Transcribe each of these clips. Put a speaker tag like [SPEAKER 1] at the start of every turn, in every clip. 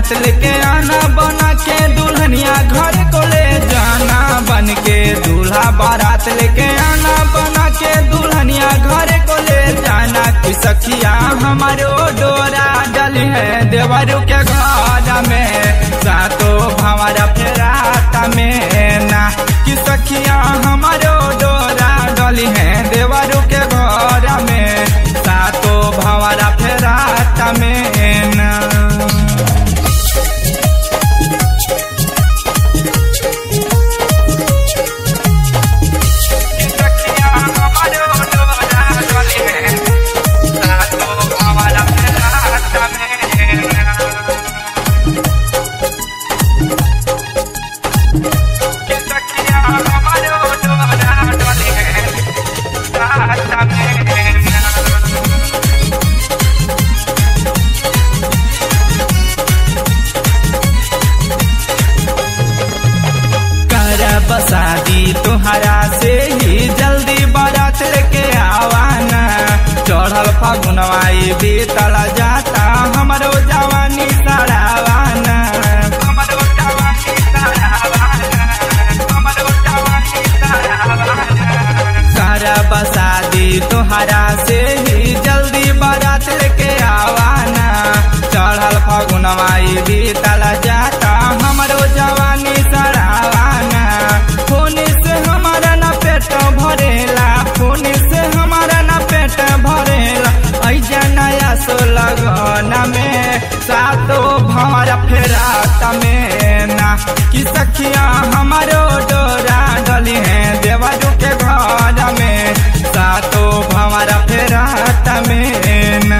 [SPEAKER 1] बारात लेके आना बना के दुल्हनिया घर को ले जाना बन के दूल्हा बारात लेके आना बना के दुल्हनिया घर को ले जाना कि सखिया हमारो डोरा डली है देवरू के घर में सातो भंवरा फेराता में ना कि सखिया हमारो डोरा डली है देवरू के घर में सातो भंवरा फेराता में ना सखिया हमारो डोरा डली है सातो भंवरा फेराता में ना सखिया हमारो डोरा डली है साता में ना कर बसादी तुहरा से ही जल्दी बारात लेके आवाना चढ़ल फगुनवाई बीतल जाता हमरो जवानी सड़ावाना हमरो जवानी सड़ावाना हमरो जवानी सड़ावाना कर बसादी तुहरा से ही जल्दी बारात लेके आवाना चढ़ल फगुनवाई बीतल जाता हमरो जवानी सड़ावाना खून से हमारा न पेट भरेला खून से हमारा न पेट भरेला ऐजा नया सो लगना में सातो भंवरा फेरात में ना कि सखिया हमारो डोरा डली है देवरू के घर में सातो भंवरा फेरात में ना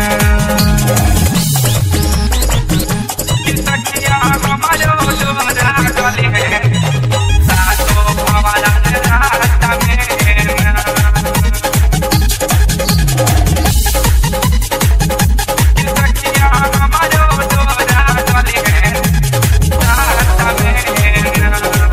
[SPEAKER 1] सखिया हमारो डोरा डली है सातो भंवरा फेरात में ना सखिया हमारो डोरा डली है साता में ना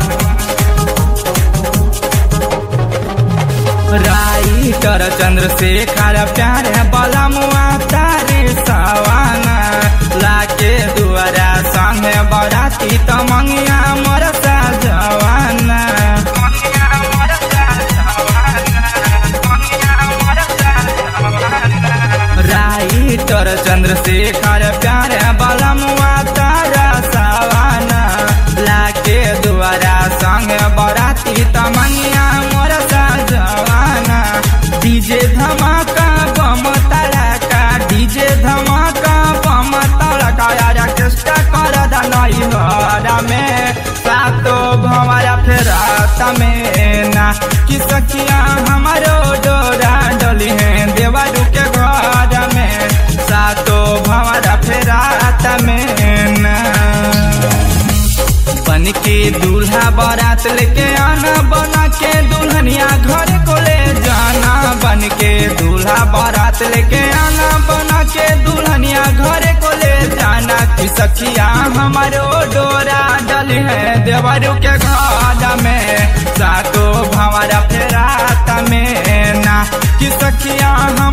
[SPEAKER 1] राइटर चंद्रशेखर प्यार बला मुआ तारे सवाना लाके दुआरा संगे बराती त मंगिया मरसा जवाना मंगिया मरसा जवाना मंगिया मरसा जवाना राइटर चंद्रशेखर प्यार बला मुआ तारा सवाना लाके दुआरा संगे बराती त मंगिया मरसा जवाना डीजे धमाका बम तड़का डीजे धमाका बम तड़का यार केस्टा कर दनई हरा में सातो भंवरा फेरात में ना कि सखिया हमारो डोरा डली है देवरू के घर में सातो भंवरा फेरात में ना बन के दूल्हा बारात लेके आना बना के दुल्हनिया घर को ले जाना बन के दूल्हा बारात लेके आना बना के दुल्हनिया घर को ले जाना कि सखिया हमारो डोरा डल है देवरू के घर में सातो भंवरा फेरात में ना कि सखिया